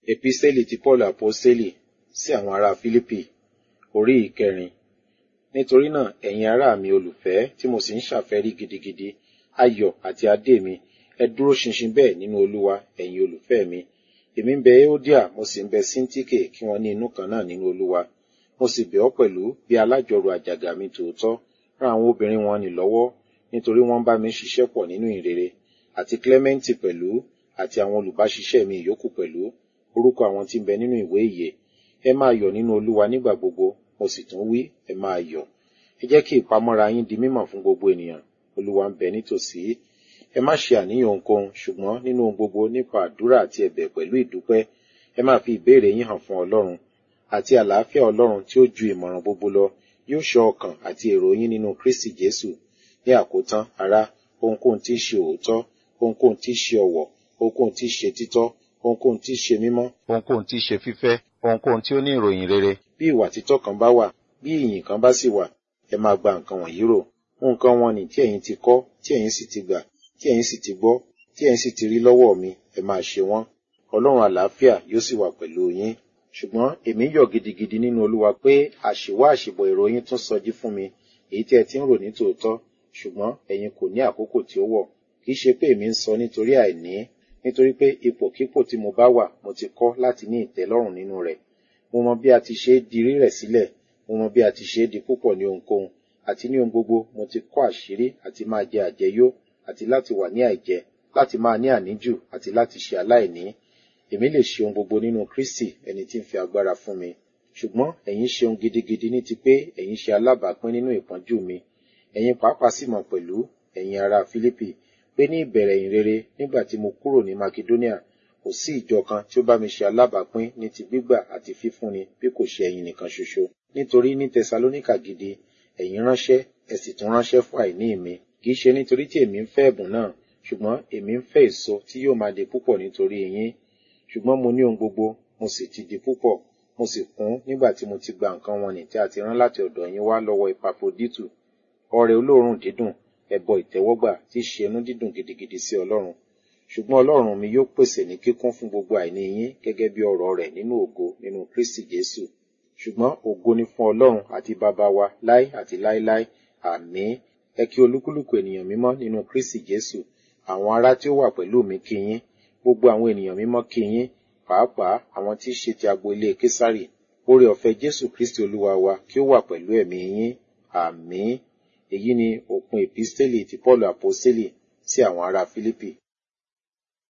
Epistẹ́lì ti Paul Aposteli sí àwọn ará Fílípì orí ìkẹrin. Nítorí náà, ẹ̀yin ará mi olùfẹ́ tí mo sì ń ṣàfẹ́rí gidigidi, ayọ̀ àti adé mi, ẹ dúró ṣinṣin bẹ́ẹ̀ nínú Olúwa, ẹ̀yin olùfẹ́ mi. Èmi ń bẹ Euodia, mo sì ń bẹ Síńtíkè kí wọ́n ní inú kan náà nínú Olúwa. Mo sì bẹ̀ ọ́ pẹ̀lú bí alájọrò àjàgà mi tòótọ́, rán àwọn obìnrin wọn nì lọ́wọ́, nítorí wọ́n ń bá mi ṣiṣẹ́ pọ̀ nínú ìrere, àti Clementi pẹ̀lú, àti àwọn olùbáṣiṣẹ́ mi ìyókù pẹ̀lú, orúkọ àwọn tí ń bẹ nínú ìwé ìyè. Ẹ máa yọ̀ nínú Olúwa nígbà gbogbo, mo sì tún wí, ẹ máa yọ̀. Ẹ jẹ́ kí ìpamọ́ra yín di mímọ̀ fún gbogbo ènìyàn. Olúwa ń bẹ nítòsí. Ẹ má ṣe àníyàn ohunkóhun, ṣùgbọ́n nínú ohun gbogbo nípa àdúrà àti ẹ̀bẹ̀ pẹ̀lú ìdúpẹ́, ẹ máa fi ìbéèrè yín hàn fún Ọlọ́run. Àti àlàáfíà Ọlọ́run tí ó ju ìmọ̀ràn gbogbo lọ, yóò ṣọ́ ọkàn àti èrò yín nínú Kristi Jésù. Ní àkótán, ará, ohunkóhun tí í ṣe òótọ́, ohunkóhun tí í ṣe ọ̀wọ̀, ohunkóhun tí í ṣe títọ́, ohunkóhun tí í ṣe mímọ́, ohunkóhun tí í ṣe fífẹ́, ohunkóhun tí ó ní ìròyìn rere. Bí ìwà títọ́ kan bá wà, bí ìyìn kan bá sì wà, ẹ máa gba nǹkan wọ̀nyí rò. Nǹkan wọn nì tí ẹ̀yin ti kọ́, tí ẹ̀yin sì ti gbà, tí ẹ̀yin sì ti gbọ́, tí ẹ̀yin sì ti rí lọ́wọ́ mi, ẹ máa ṣe wọ́n. Ọlọ́run àlàáfíà yóò sì wà pẹ̀lú yín. Ṣùgbọ́n èmi yọ̀ gidigidi nínú Olúwa pé àṣìwá àṣìbọ̀ èrò yín tún sọjí fún mi, èyí tí ẹ ti ń rò ní tòótọ́, ṣùgbọ́n ẹ̀yin kò ní àkókò tí ó wọ̀. Kì í ṣe pé èmi ń sọ nítorí àìní, nítorí pé ipòkípò tí mo bá wà mo ti kọ́ láti ní ìtẹ́lọ́rùn nínú rẹ̀. Mo mọ bí a ti ṣe é di rírẹ̀ sílẹ̀, mo mọ bí a ti ṣe é di púpọ̀ ní ohunkóhun, àti ní ohun gbogbo mo ti kọ́ àṣírí àti máa jẹ àjẹyó, àti láti wà ní àìjẹ, láti máa ní àníjù, àti láti ṣe aláìní. Èmi lè ṣe ohun gbogbo nínú Kristi ẹni tí ń fi agbára fún mi. Ṣùgbọ́n ẹ̀yin ṣe ohun gidigidi ní ti pé ẹ̀yin ṣe alábàápín nínú ìpọ́njú mi. Ẹ̀yin pàápàá sì mọ̀ pẹ̀lú, ẹ̀yin ará Fílípì, pé ní ìbẹ̀rẹ̀ ìrere nígbà tí mo kúrò ní Makedonia, kò sí ìjọ kan tí ó bá mi ṣe alábàápín ní ti gbígbà àti fífúnni bí kò ṣe ẹ̀yin nìkan ṣoṣo. Nítorí ní Tẹsalóníkà gidi, ẹ̀yin ránṣẹ́, ẹ sì tún ránṣẹ́ fún àìní mi. Kì í ṣe nítorí tí èmi ń fẹ́ ẹ̀bùn náà, ṣùgbọ́n èmi ń fẹ́ èso tí yóò máa di púpọ̀ nítorí yín. Ṣùgbọ́n mo ní ohun gbogbo, mo sì ti di púpọ̀, mo sì kún nígbà tí mo ti gba nǹkan wọn nì tí a ti rán láti ọ̀dọ̀ yín wá lọ́wọ́ Epafroditù. Ọrẹ olóòórùn dídùn, ẹbọ ìtẹ́wọ́gbà tí í ṣe inú dídùn gidigidi sí Ọlọ́run. Ṣùgbọ́n Ọlọ́run mi yóò pèsè ní kíkún fún gbogbo àìní yín gẹ́gẹ́ bí ọrọ̀ rẹ̀ nínú ògo nínú Kristi Jésù. Ṣùgbọ́n ògo ni fún Ọlọ́run àti Baba wa láé àti láéláé. Àmín. Ẹ kí olúkúlùkù ènìyàn mímọ́ nínú Kristi Jésù. Àwọn ará tí ó wà pẹ̀lú mi kí yín. Gbogbo àwọn ènìyàn mímọ́ kí yín. Pàápàá àwọn tí í ṣe ti agbo ilé Késárì. Oore ọ̀fẹ́ Jésù Kristi Olúwa wa kí ó wà pẹ̀lú ẹ̀mí yín. Àmín. Èyí ni òpin èpísítélì ti Pọ́ọ̀lù Àpọ́sítélì sí àwọn ará Fílípì.